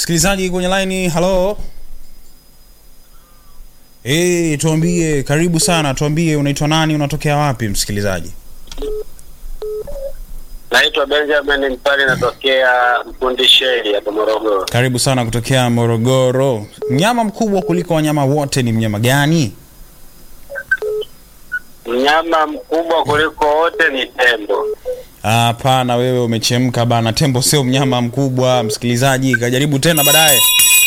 Msikilizaji kwenye line, halo. Eh, tuambie, karibu sana, tuambie unaitwa nani, unatokea wapi msikilizaji? Naitwa Benjamin Mpali, natokea Mkundisheli hapa Morogoro. Karibu sana kutokea Morogoro. Mnyama mkubwa kuliko wanyama wote ni mnyama gani? Mnyama mkubwa kuliko wote ni tembo. Hapana, wewe umechemka bana. Tembo sio mnyama mkubwa. Msikilizaji, kajaribu tena baadaye.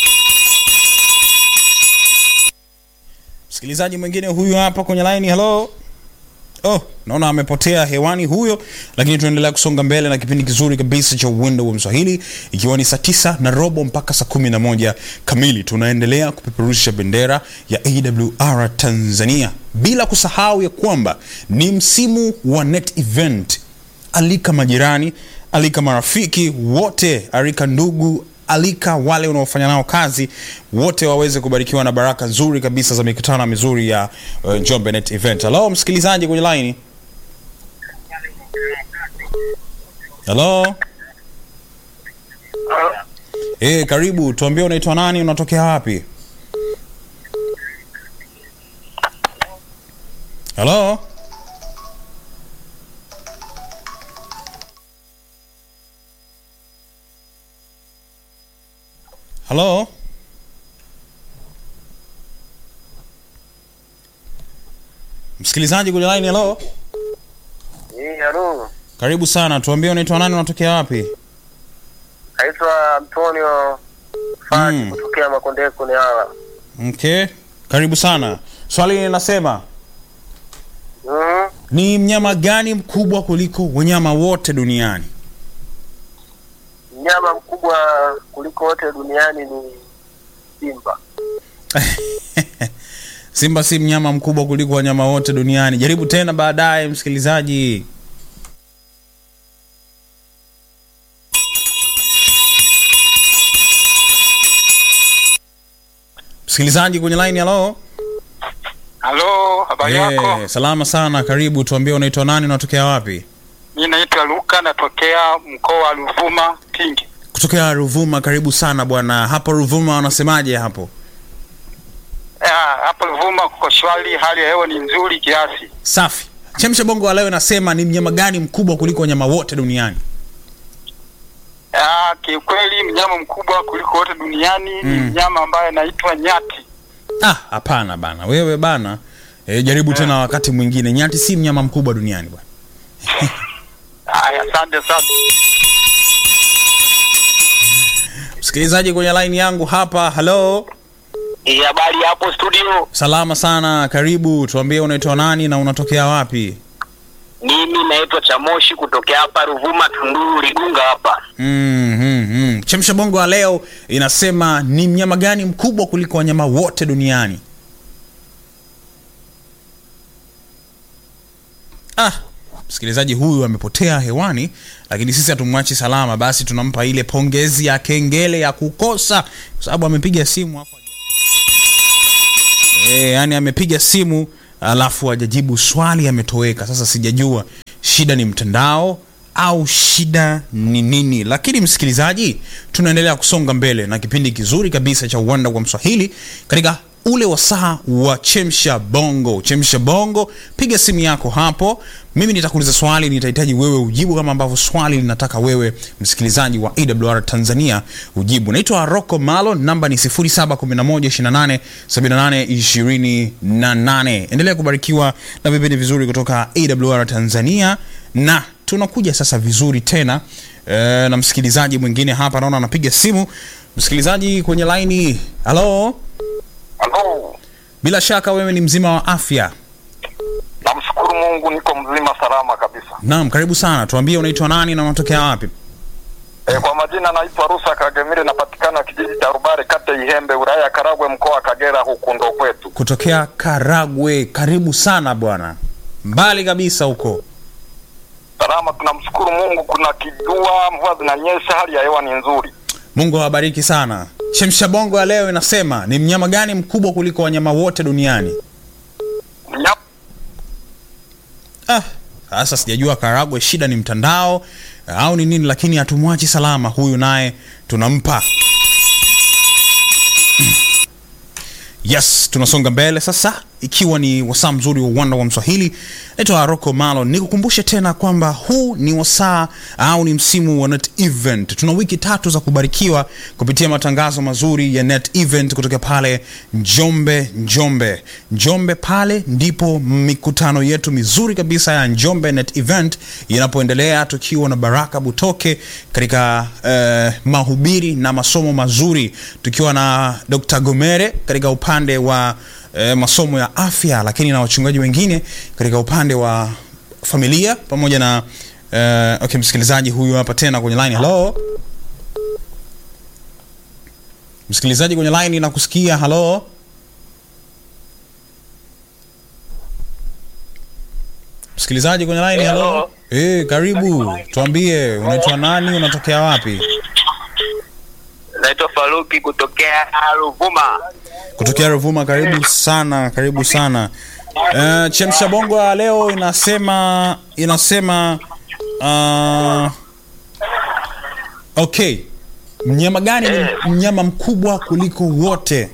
Msikilizaji mwingine huyu hapa kwenye line, hello. Oh, naona amepotea hewani huyo, lakini tunaendelea kusonga mbele na kipindi kizuri kabisa cha uwendo wa Mswahili, ikiwa ni saa tisa na robo mpaka saa kumi na moja kamili. Tunaendelea kupeperusha bendera ya AWR Tanzania, bila kusahau ya kwamba ni msimu wa net event. Alika majirani, alika marafiki wote, alika ndugu alika wale unaofanya nao kazi wote waweze kubarikiwa na baraka nzuri kabisa za mikutano mizuri ya uh, Njombe Net Event. Hello msikilizaji kwenye line. Hello. Eh, karibu, tuambie unaitwa nani, unatokea wapi? Hello. Hello. Msikilizaji kwenye line, hello. Hii halo. Karibu sana, tuambie unaitwa nani, unatokea wapi? Naitwa Antonio Fadi Mm. kutokea Makondeko ni hawa. Okay. Karibu sana. Swali linasema Mhm. ni mnyama gani mkubwa kuliko wanyama wote duniani? Mnyama mkubwa kuliko wote duniani ni simba. Simba si mnyama mkubwa kuliko wanyama wote duniani. Jaribu tena baadaye, msikilizaji. Msikilizaji kwenye line, hello. Halo, habari yako? Eh, salama sana, karibu. Tuambie unaitwa nani, unatokea wapi? Mi naitwa Luka, natokea mkoa wa Ruvuma Kingi. Kutokea Ruvuma. Karibu sana bwana. Hapo Ruvuma wanasemaje hapo? Ah, Hapo Ruvuma kuko shwari, hali ya hewa ni nzuri kiasi. Safi. Chemsha bongo wa leo inasema ni mnyama gani mkubwa kuliko wanyama wote duniani? Ah, kiukweli mnyama mkubwa kuliko wote duniani ni Mm. mnyama ambaye anaitwa nyati. Ah, hapana bana, wewe bana. E, jaribu tena wakati mwingine. Nyati si mnyama mkubwa duniani bwana. Haya, asante sana. Msikilizaji kwenye line yangu hapa, hello. Hii habari hapo studio. Salama sana, karibu. Tuambie unaitwa nani na unatokea wapi? Mimi naitwa Chamoshi kutokea hapa Ruvuma Tunduru Ligunga hapa. Mm, mm, mm. Chemsha bongo wa leo inasema ni mnyama gani mkubwa kuliko wanyama wote duniani? Ah, msikilizaji huyu amepotea hewani, lakini sisi hatumwachi salama, basi tunampa ile pongezi ya kengele ya kukosa, kwa sababu amepiga simu hapo e, yani amepiga simu alafu hajajibu swali, ametoweka. Sasa sijajua shida ni mtandao au shida ni nini, lakini msikilizaji, tunaendelea kusonga mbele na kipindi kizuri kabisa cha uwanda wa Mswahili katika ule wasaa wa chemsha bongo. Chemsha bongo, piga simu yako hapo, mimi nitakuuliza swali, nitahitaji wewe ujibu kama ambavyo swali linataka wewe msikilizaji wa AWR Tanzania ujibu. Naitwa Rocco Malo, namba ni 0711287828. Endelea kubarikiwa na vipindi vizuri kutoka AWR Tanzania na tunakuja sasa vizuri tena e, na msikilizaji mwingine hapa naona anapiga simu. Msikilizaji kwenye laini, halo. Halo. Bila shaka wewe ni mzima wa afya. Namshukuru Mungu niko mzima salama kabisa. Naam, karibu sana. Tuambie unaitwa nani na unatokea wapi? E, kwa majina naitwa Rusa Kagemire, napatikana kijiji cha Rubare, kata Ihembe, wilaya ya Karagwe, mkoa wa Kagera, huku ndo kwetu. Kutokea Karagwe. Karibu sana bwana, mbali kabisa huko. Salama, tunamshukuru Mungu, kuna kijua, mvua zinanyesha, hali ya hewa ni nzuri. Mungu awabariki sana. Chemsha bongo ya leo inasema ni mnyama gani mkubwa kuliko wanyama wote duniani? Mnyama Ah, sasa sijajua Karagwe shida ni mtandao au ni nini, lakini hatumwachi salama huyu, naye tunampa yes tunasonga mbele sasa ikiwa ni wasaa mzuri wa uwanda wa mswahili naitwa rocco malo nikukumbushe tena kwamba huu ni wasaa au ni msimu wa net event tuna wiki tatu za kubarikiwa kupitia matangazo mazuri ya net event kutoka pale njombe njombe njombe pale ndipo mikutano yetu mizuri kabisa ya njombe net event inapoendelea tukiwa na baraka butoke katika eh, mahubiri na masomo mazuri tukiwa na dr gomere katika upande wa eh, masomo ya afya lakini na wachungaji wengine katika upande wa familia pamoja na eh, okay msikilizaji huyu hapa tena kwenye line hello msikilizaji kwenye line nakusikia halo msikilizaji kwenye line halo Hello. hey, karibu tuambie unaitwa nani unatokea wapi Naitwa Faruki kutokea Ruvuma. kutokea Ruvuma. Karibu sana, karibu sana. Uh, chemsha bongo ya leo inasema inasema uh, okay, mnyama gani ni mnyama mkubwa kuliko wote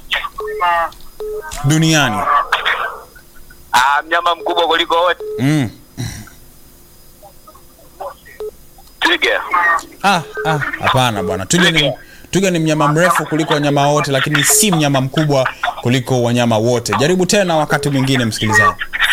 duniani? Ah, mnyama mkubwa kuliko wote Mm. twiga. Ah, ah, hapana bwana, twiga ni twiga ni mnyama mrefu kuliko wanyama wote, lakini si mnyama mkubwa kuliko wanyama wote. Jaribu tena wakati mwingine, msikilizaji.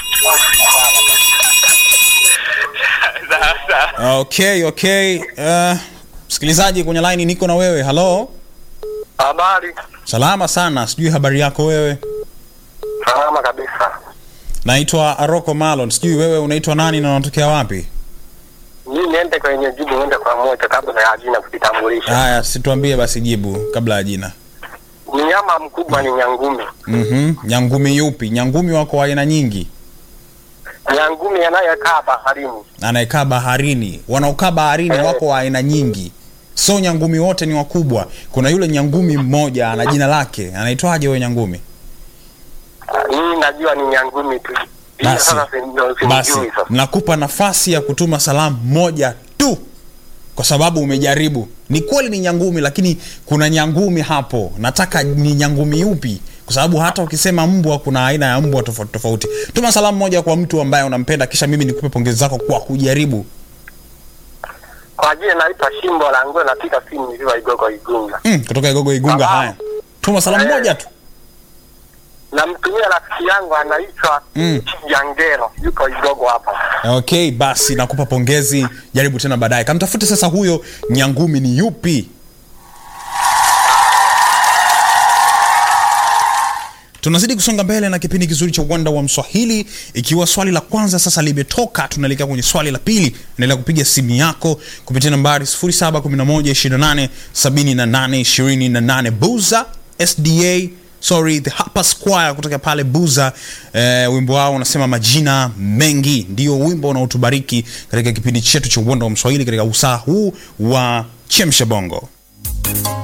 Okay, okay. Uh, msikilizaji kwenye line niko na wewe. Hello. Habari. Salama sana. Sijui habari yako wewe. Salama kabisa. Naitwa Aroko Malon. Sijui wewe unaitwa nani na unatokea wapi? Mimi niende kwenye jibu niende kwa moja kabla ya jina kujitambulisha. Haya, situambie basi jibu kabla ya jina. Mnyama mkubwa ni nyangumi. Mhm. Nyangumi yupi? Nyangumi wako wa aina nyingi. Nyangumi anayekaa baharini. Anayekaa baharini. Wanaokaa baharini Eh. wako wa aina nyingi. So nyangumi wote ni wakubwa. Kuna yule nyangumi mmoja ana jina lake. Anaitwaje huyo nyangumi? Ah, Mimi najua ni nyangumi tu. Ila Basi. sasa si- basi simjui sasa. nakupa nafasi ya kutuma salamu moja tu kwa sababu umejaribu ni kweli ni nyangumi lakini kuna nyangumi hapo nataka ni nyangumi yupi kwa sababu hata ukisema mbwa kuna aina ya mbwa tofauti tofauti tuma salamu moja kwa mtu ambaye unampenda kisha mimi nikupe pongezi zako kwa kujaribu Kwa jina naitwa Shimbo la Nguo napiga simu nikiwa Igogo Igunga. mm, kutoka igogo igunga Salamu. haya tuma salamu Eh. moja tu Namtumia rafiki yangu anaitwa Mm. Jangero. Yuko Igogo hapa. okay basi nakupa pongezi jaribu tena baadaye kamtafute sasa huyo nyangumi ni yupi tunazidi kusonga mbele na kipindi kizuri cha uwanda wa mswahili ikiwa swali la kwanza sasa limetoka tunaelekea kwenye swali la pili endelea kupiga simu yako kupitia nambari 711287828 buza sda sorry the Harper Square kutoka pale buza eh, wimbo wao unasema majina mengi ndio wimbo unaotubariki katika kipindi chetu cha uwanda wa mswahili katika usaa huu wa chemsha bongo